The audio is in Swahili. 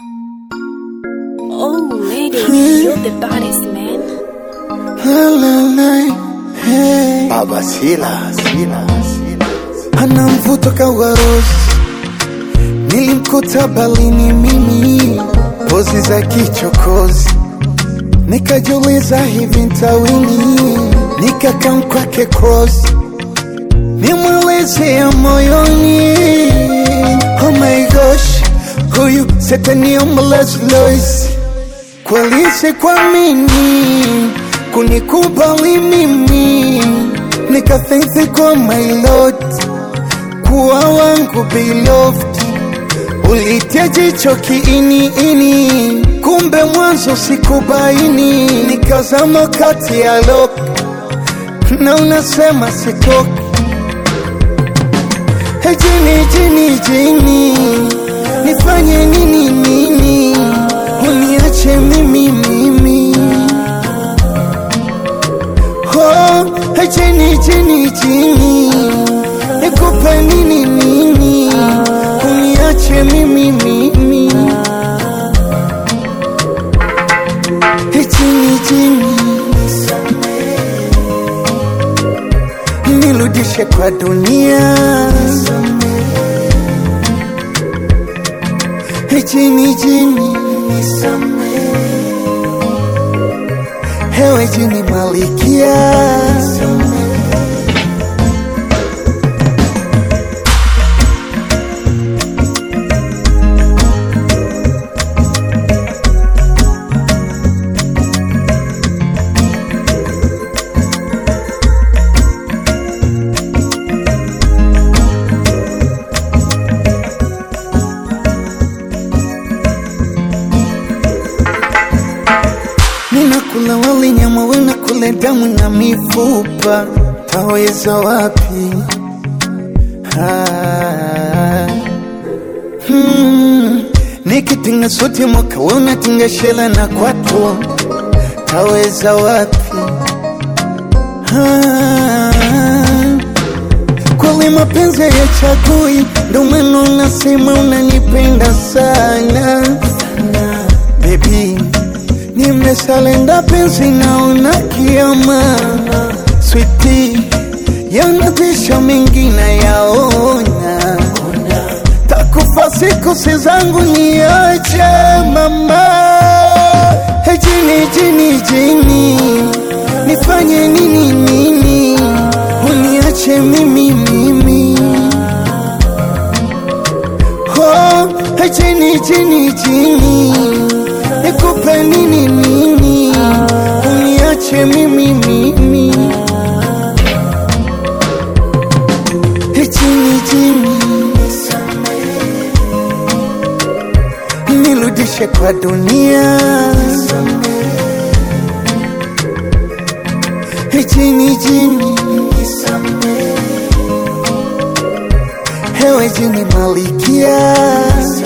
Oh, lady, you're the baddest man. Baba Sila, Sila, Sila. Ana mvuto kawarozi, nilimkuta balini mimi, pozi za kichokozi, nikajiuliza hivi ntawini, nikakam kwake cross, nimweleze ya moyoni, oh my gosh, huyu setani omelez Lois, kweli sikuamini kunikubali mimi nikathithi kwa my lord kuwa wangu beloved ulitia jicho kiini ini kumbe mwanzo sikubaini nikazama kati ya lok na unasema sitoki Hey, jini jini jini nifanye nini nini uniache mimi mimi Oh, hey, chini chini chini nikupe nini nini uniache mimi mimi Hey, chini chini nirudishe kwa dunia Hey, chini chini hewe jini malikia Ninakula wali nyama wena kule damu na mifupa, taweza wapi? Ah. Hmm. Nikitinga suti mwaka we unatinga shela na kwato, taweza wapi? Ah. Kweli mapenzi ya chagui, ndo maana unasema unanipenda sana baby nimesalenda penzi naona kiama switi yanatisha mengine yaona takufa siku si zangu niache mama Hey, jini jini jini nifanye nini nini uniache mimi mimi Oh, hey, jini jini jini nikupe nini nini uniache mimi mimi Hey, chini chini nirudishe kwa dunia Hey, chini chini hewe jini malikia